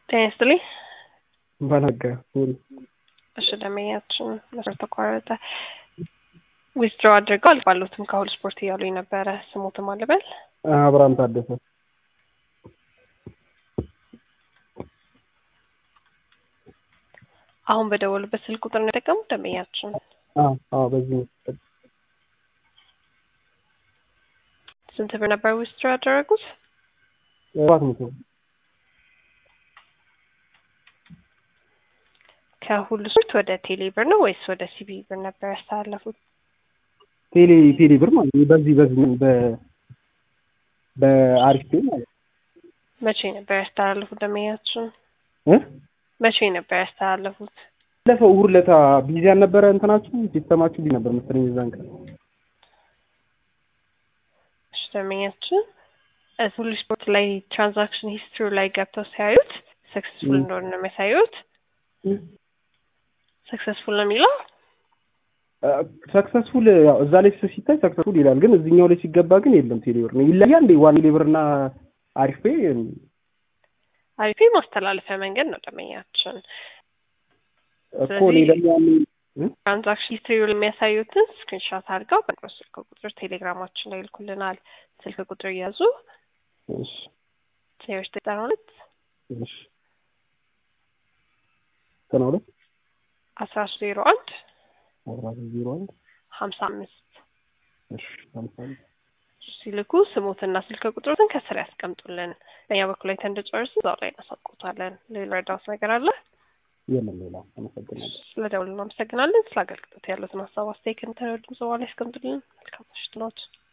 ጤና ይስጥልኝ። ባላጋ ሶሪ እሺ ደንበኛችን መስመር ተቋረጠ። ዊዝድሮ አድርገው አልባሉትም ከሁሉ ስፖርት እያሉኝ ነበረ። ስሙትም አልበል አብርሃም ታደሰ አሁን በደወሉበት ስልክ ቁጥር ነው የጠቀሙት ደንበኛችን። አዎ አዎ በዚህ ስንት ብር ነበር ዊዝድሮ ያደረጉት? ሰባት መቶ ከሁሉ ስፖርት ወደ ቴሌ ብር ነው ወይስ ወደ ሲቢ ብር ነበር ያስተላለፉት? ቴሌ ቴሌ ብር ማለት ነው። በዚህ በዚህ በ በአሪፍ ፔ ማለት ነው። መቼ ነበር ያስተላለፉት ደንበኛችን? እ መቼ ነበር ያስተላለፉት? ባለፈው እሑድ ዕለት ቢዚ አልነበረ እንትናችሁ ሲስተማችሁ ቢዚ ነበር መሰለኝ የዛን ቀን እሺ ደንበኛችን ሁሉ ስፖርት ላይ ትራንዛክሽን ሂስትሪ ላይ ገብተው ሲያዩት ሰክሰስፉል እንደሆነ ነው የሚያሳዩት። ሰክሰስፉል ነው የሚለው ሰክሰስፉል ያው እዛ ላይ ሲታይ ሰክሰስፉል ይላል፣ ግን እዚህኛው ላይ ሲገባ ግን የለም። ቴሌብር ነው ይለያል እንዴ? ዋን ቴሌብር እና አሪፍ ፔ አሪፍ ማስተላለፊያ መንገድ ነው ደንበኛችን። እኮ እኔ ደግሞ ያንን ትራንዛክሽን ሂስትሪ የሚያሳዩትን ስክሪንሾት አድርገው በቅርብ ስልክ ቁጥር ቴሌግራማችን ላይ ይልኩልናል። ስልክ ቁጥር እያዙ እሺ ዜሮ ዘጠኝ ሁለት እሺ ዘጠና ሁለት አስራ ዜሮ አንድ አስራ ዜሮ አንድ ሀምሳ አምስት እሺ ሀምሳ አምስት ሲልኩ ስሙትና ስልክ ቁጥሮትን ከስር ያስቀምጡልን። በእኛ በኩል ላይ ተንደጨርስ እዛው ላይ እናሳውቁታለን። ሌላ ረዳት ነገር አለ? የለም ሌላ። አመሰግናለሁ። ስለ ደውል እናመሰግናለን። ስለ አገልግሎት ያሉትን ሀሳብ አስተያየት ከንተረዱ ዘዋ ላይ ያስቀምጡልን። መልካም ምሽት ነዎት።